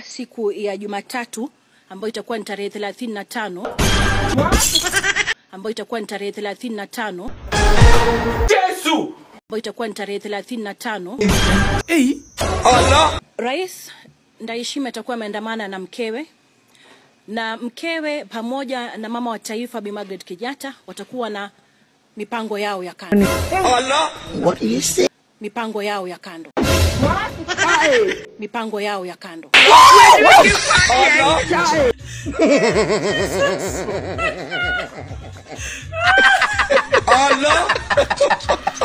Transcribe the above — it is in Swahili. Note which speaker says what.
Speaker 1: siku ya Jumatatu ambayo itakuwa ni tarehe 35 ambayo itakuwa ni tarehe 35
Speaker 2: Yesu!
Speaker 1: ambayo itakuwa ni tarehe 35
Speaker 2: Hey!
Speaker 1: Rais Ndayishimiye atakuwa ameandamana na mkewe na mkewe pamoja na mama wa taifa Bi Margaret Kenyatta watakuwa na mipango yao ya kando. Mipango yao ya kando. Mipango yao ya kando.
Speaker 2: Allah!